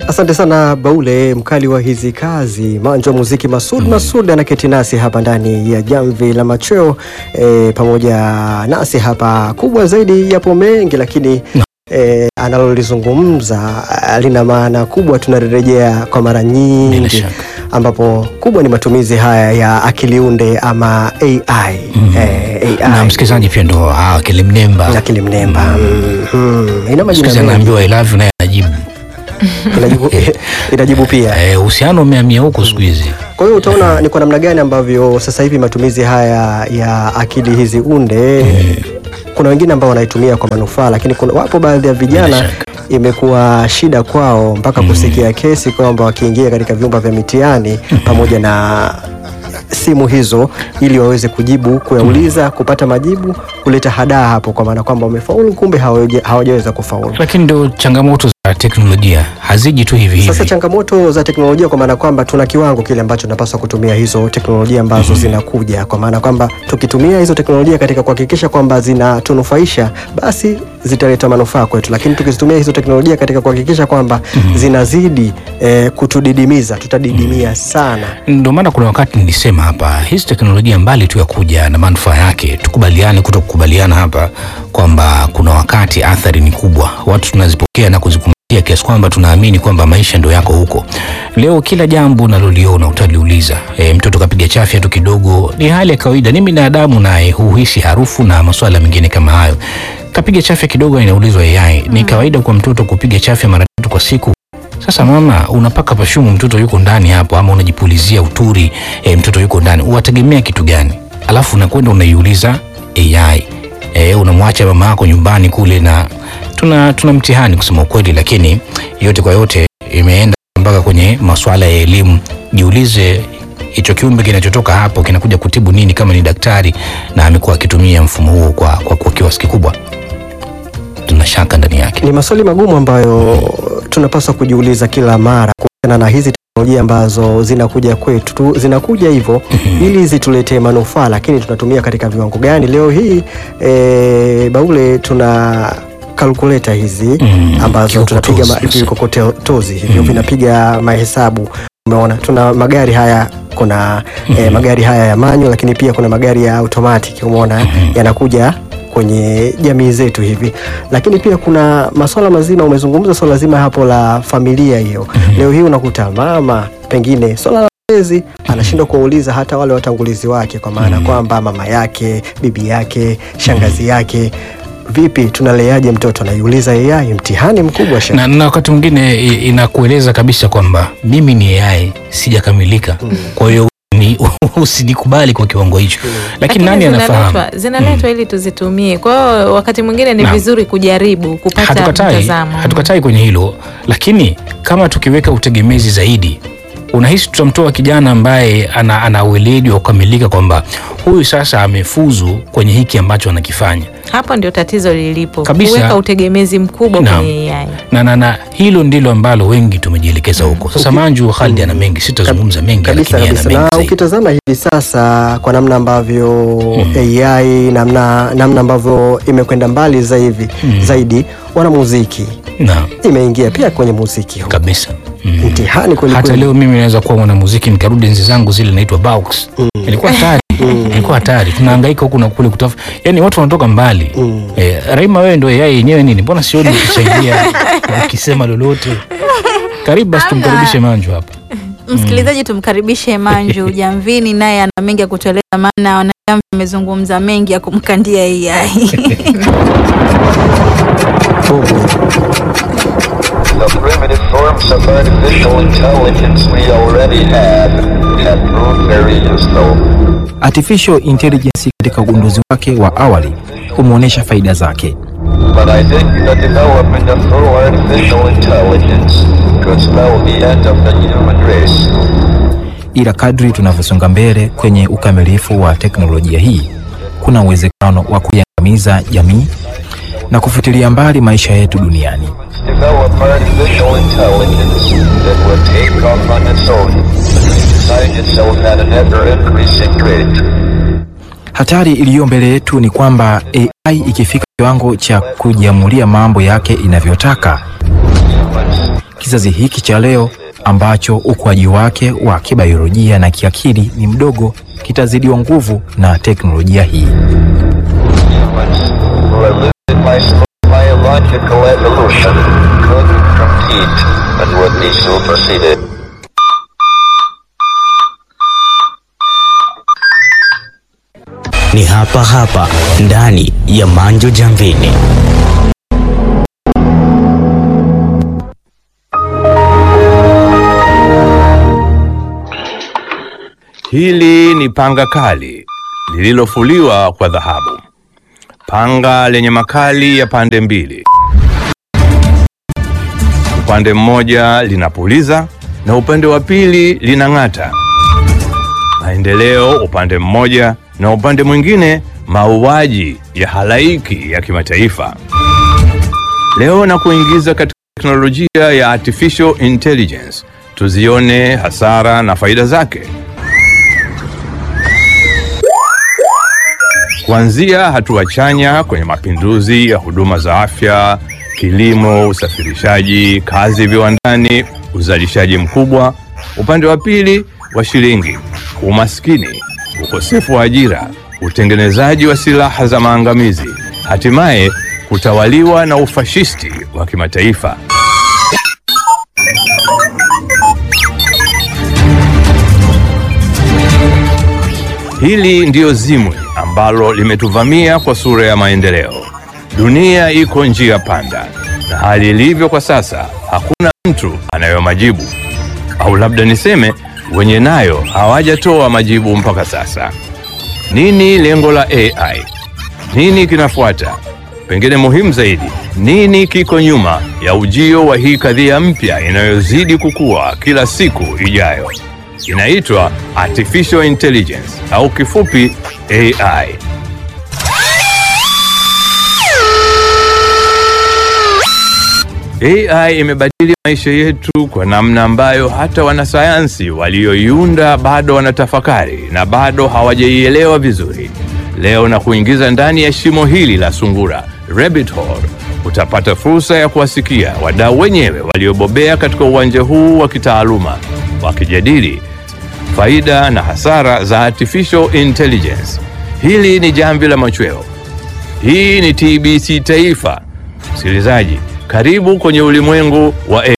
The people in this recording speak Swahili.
Asante sana Baule, mkali wa hizi kazi, manjo wa muziki Masud Masud anaketi nasi hapa ndani ya jamvi la machweo e, pamoja nasi hapa. Kubwa zaidi, yapo mengi lakini e, analolizungumza ah, lina maana kubwa, tunarejea kwa mara Bila nyingi shaka. ambapo kubwa ni matumizi haya ya akili unde ama AI, eh, na AI msikilizaji pia ndo ah, akili mnemba akili mnemba Mhm. ina majina Siku hizi mengi. anaambiwa I love you naye anajibu inajibu, inajibu pia Eh, uhusiano umehamia huko siku hizi Kwa hiyo utaona ni kwa namna gani ambavyo sasa hivi matumizi haya ya akili hizi unde kuna wengine ambao wanaitumia kwa manufaa, lakini kuna, wapo baadhi ya Bila vijana shaka. imekuwa shida kwao mpaka kusikia kesi kwamba wakiingia katika vyumba vya mitihani pamoja na simu hizo ili waweze kujibu kuyauliza, kupata majibu, kuleta hadaa hapo, kwa maana kwamba wamefaulu, kumbe hawaja- hawajaweza kufaulu. lakini ndo changamoto za teknolojia haziji tu hivi Sasa hivi changamoto za teknolojia kwa maana kwamba tuna kiwango kile ambacho tunapaswa kutumia hizo teknolojia ambazo zinakuja, kwa maana kwamba tukitumia hizo teknolojia katika kuhakikisha kwamba zinatunufaisha, basi zitaleta manufaa kwetu, lakini tukizitumia hizo teknolojia katika kuhakikisha kwamba zinazidi eh, kutudidimiza, tutadidimia sana. ndio maana kuna wakati nilisema hapa hizi teknolojia mbali tu ya kuja na manufaa yake tukubaliane kuto kukubaliana hapa kwamba kuna wakati athari ni kubwa watu tunazipokea na kuzikumbatia kiasi kwamba tunaamini kwamba maisha ndio yako huko leo kila jambo unaloliona utaliuliza e, mtoto kapiga chafya tu kidogo ni hali ya kawaida ni binadamu naye huhisi harufu na masuala mengine kama hayo kapiga chafya kidogo inaulizwa AI ni kawaida kwa mtoto kupiga chafya mara tatu kwa siku sasa mama, unapaka pashumu mtoto yuko ndani hapo, ama unajipulizia uturi e, mtoto yuko ndani, uwategemea kitu gani? Alafu unakwenda unaiuliza AI e, unamwacha mama yako nyumbani kule, na tuna, tuna mtihani kusema ukweli, lakini yote kwa yote imeenda mpaka kwenye masuala ya elimu. Jiulize hicho kiumbe kinachotoka hapo kinakuja kutibu nini kama ni daktari na amekuwa akitumia mfumo huo kwa, kwa, kwa kiasi kikubwa, tuna shaka ndani yake. Ni maswali magumu ambayo tunapaswa kujiuliza kila mara kuhusiana na hizi teknolojia ambazo zinakuja kwetu tu, zinakuja hivyo ili zituletee manufaa, lakini tunatumia katika viwango gani? Leo hii e, Baule tuna kalkuleta hizi Mm, ambazo tunapiga ma- kikokotozi. vikokotozi hivyo vinapiga mahesabu. Umeona, tuna magari haya kuna eh, magari haya ya manyo, lakini pia kuna magari ya automatic. Umeona, yanakuja kwenye jamii zetu hivi, lakini pia kuna masuala mazima. Umezungumza swala zima hapo la familia hiyo. Leo hii unakuta mama pengine swala la malezi anashindwa kuwauliza hata wale watangulizi wake, kwa maana kwamba mama yake, bibi yake, shangazi yake Vipi, tunaleaje mtoto? Anaiuliza AI, mtihani mkubwa sha na, na wakati mwingine i- inakueleza kabisa kwamba mimi ni AI sijakamilika, kwa hiyo ni usinikubali kwa kiwango hicho, lakini nani anafahamu? zinaletwa zinaletwa ili tuzitumie. Kwa hiyo wakati mwingine ni Naam. vizuri kujaribu kupata Hatukatai, mtazamo. hatukatai kwenye hilo, lakini kama tukiweka utegemezi zaidi, unahisi tutamtoa kijana ambaye ana, ana weledi wa kukamilika kwamba huyu sasa amefuzu kwenye hiki ambacho anakifanya Hapo ndio tatizo lilipo, Kabisa. kuweka utegemezi mkubwa Naam. kwenye AI. na, na, na hilo ndilo ambalo wengi tumejielekeza huko. Sasa Manju Khalid ana mengi, sitazungumza mengi, kabisa lakini ana kabisa. mengi Na zaidi. ukitazama hivi sasa kwa namna ambavyo AI namna, namna ambavyo imekwenda mbali zaidi, zaidi wanamuziki Naam, imeingia pia kwenye muziki huu. kabisa mm. Mtihani kweli hata kweli. leo mimi naweza kuwa mwanamuziki nikarudi enzi zangu zile naitwa Baux. Ilikuwa hatari. Ilikuwa hatari. Tunahangaika huku na kule kutafuta. Yaani watu wanatoka mbali. Eh, Raima wewe ndio yeye yenyewe nini? Mbona sioni ukisaidia ukisema lolote? Karibu basi tumkaribishe Manju hapa. Msikilizaji, tumkaribishe Manju Jamvini, naye ana mengi ya kutueleza, maana wanajamvi amezungumza mengi ya kumkandia AI. The primitive forms of artificial intelligence we already have have proved very useful. Artificial intelligence katika ugunduzi wake wa awali umeonyesha faida zake, But I think the development of full artificial intelligence could spell the end of the human race. ila kadri tunavyosonga mbele kwenye ukamilifu wa teknolojia hii, kuna uwezekano wa kuiangamiza jamii na kufutilia mbali maisha yetu duniani. Develop artificial intelligence that will take off on its own, design itself at an ever-increasing rate. Hatari iliyo mbele yetu ni kwamba AI ikifika kiwango cha kujiamulia mambo yake inavyotaka, Humans kizazi hiki cha leo ambacho ukuaji wake wa kibiolojia na kiakili ni mdogo kitazidiwa nguvu na teknolojia hii. Humans who are limited by slow biological evolution could compete and would be superseded. Ni hapa hapa ndani ya Manjo Jamvini. Hili ni panga kali lililofuliwa kwa dhahabu, panga lenye makali ya pande mbili. Upande mmoja linapuliza na upande wa pili linang'ata. Maendeleo upande mmoja na upande mwingine mauaji ya halaiki ya kimataifa. Leo na kuingiza katika teknolojia ya artificial intelligence, tuzione hasara na faida zake. kuanzia hatua chanya kwenye mapinduzi ya huduma za afya, kilimo, usafirishaji, kazi viwandani, uzalishaji mkubwa. Upande wa pili wa shilingi, umaskini, ukosefu wa ajira, utengenezaji wa silaha za maangamizi, hatimaye kutawaliwa na ufashisti wa kimataifa. Hili ndiyo zimwi ambalo limetuvamia kwa sura ya maendeleo. Dunia iko njia panda, na hali ilivyo kwa sasa, hakuna mtu anayo majibu, au labda niseme wenye nayo hawajatoa majibu mpaka sasa. Nini lengo la AI? Nini kinafuata? Pengine muhimu zaidi, nini kiko nyuma ya ujio wa hii kadhia mpya inayozidi kukua kila siku ijayo? Inaitwa artificial intelligence au kifupi AI. AI imebadili maisha yetu kwa namna ambayo hata wanasayansi walioiunda bado wanatafakari na bado hawajaielewa vizuri. Leo na kuingiza ndani ya shimo hili la sungura, rabbit hole, utapata fursa ya kuwasikia wadau wenyewe waliobobea katika uwanja huu wa kitaaluma wakijadili faida na hasara za artificial intelligence. Hili ni jamvi la machweo. Hii ni TBC Taifa. Msikilizaji, karibu kwenye ulimwengu wa